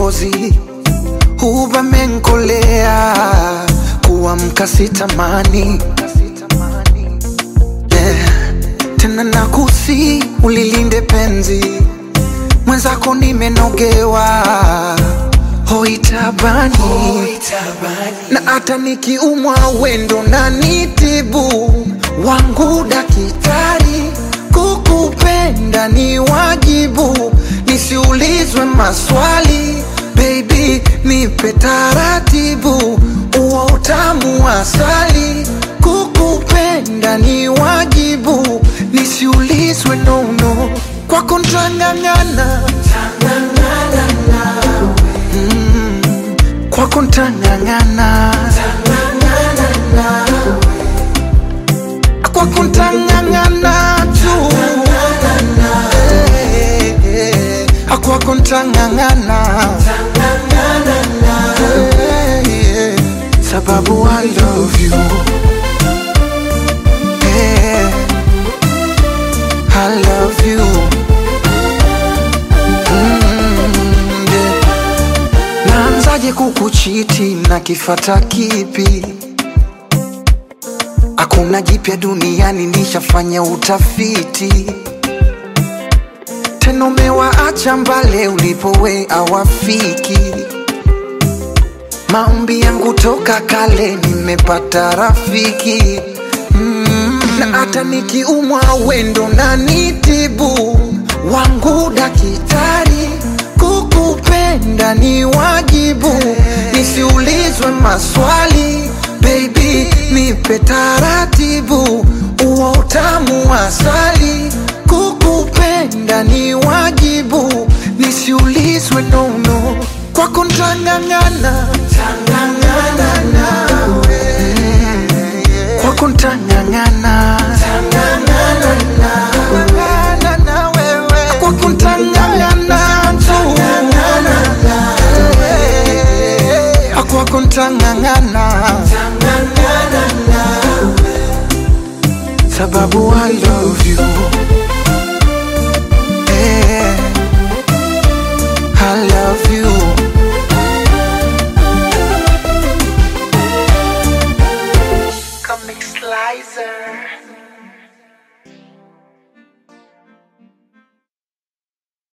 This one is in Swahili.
kikozi huba menkolea kuamka sitamani yeah. Tena nakusi ulilinde penzi mwenzako nimenogewa hoitabani na hata nikiumwa wendo na nitibu wangu dakitari kukupenda ni wajibu nisiulizwe maswali baby nipe taratibu uo utamu wa asali kukupenda ni wajibu nisiulizwe nono kwako ntang'ang'ana Mm, kwako ntang'ang'ana kwako ntang'ang'ana tu Eh, eh, kwako ntang'ang'ana Eh, eh, sababu I love you Eh, I love you Mm, yeah. Naanzaje kukuchiti na kifata kipi? Hakuna jipya duniani, nishafanya utafiti. Tena umewaacha mbale ulipowe awafiki. Maombi yangu toka kale, nimepata rafiki mm. Na hata nikiumwa wendo na nitibu wangu dakitari, kukupenda ni wajibu, nisiulizwe maswali baby, nipe taratibu, uo utamu wa asali, kukupenda ni wajibu, nisiulizwe nono, kwako ntang'ang'ana kwako ntang'ang'ana kwako ntang'ang'ana tu kwako ntang'ang'ana sababu I love you Eh, I love you Comic Slicer